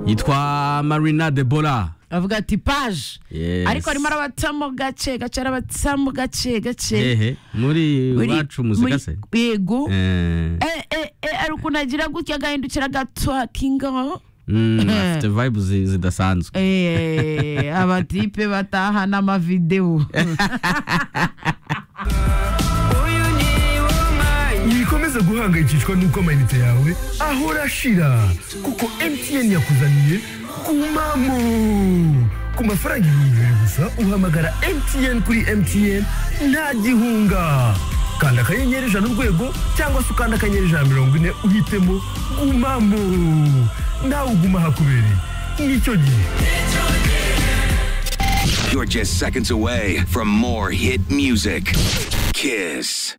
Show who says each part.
Speaker 1: yitwa marina de bora
Speaker 2: bavuga ati paje
Speaker 1: Yes.
Speaker 2: ariko arimo arabatamo gake gace arabatamo gake gake
Speaker 1: hehe muri
Speaker 2: Buri-
Speaker 1: iwacu muzika
Speaker 2: muri-
Speaker 1: se
Speaker 2: yego
Speaker 1: Eh,
Speaker 2: Eh, eh, eh, ari ukuntu agira gutya agahindukira gatwakinga
Speaker 1: mm,
Speaker 2: Eh.
Speaker 1: afite vibe zi- zidasanzwe
Speaker 2: Eh, abatipe batahana amavidewo
Speaker 3: wikomeze guhangayikishwa n'uko amayinite yawe ahora ashira kuko mtn yakuzaniye kumamo ku mafaranga ibihumbi bibiri gusa uhamagara mtn kuri mtn nta gihunga kanda akanyenyeri ijana urwego cyangwa se ukanda akanyenyeri ijana mirongo ine uhitemo gumamo nawe uguma hakubereye nicyo gihe
Speaker 4: You're just seconds away from more hit music. Kiss.